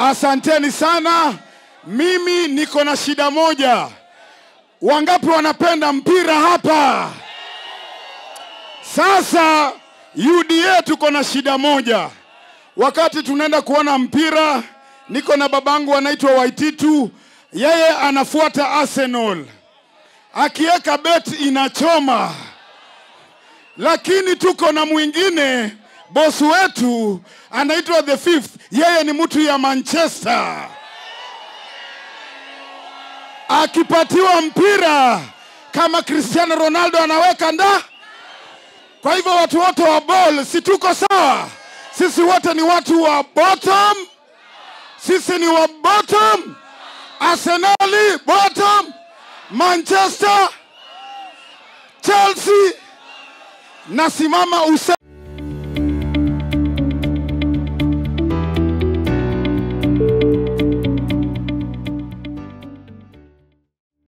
Asanteni sana. Mimi niko na shida moja. Wangapi wanapenda mpira hapa? Sasa UDA tuko na shida moja. Wakati tunaenda kuona mpira, niko na babangu anaitwa Waititu, yeye anafuata Arsenal. Akiweka bet inachoma, lakini tuko na mwingine bosi wetu anaitwa the fifth, yeye ni mtu ya Manchester. Akipatiwa mpira kama Cristiano Ronaldo anaweka nda. Kwa hivyo watu wote wa ball, si tuko sawa? Sisi wote ni watu wa bottom, sisi ni wa bottom. Arsenali bottom, Manchester, Chelsea. Nasimama use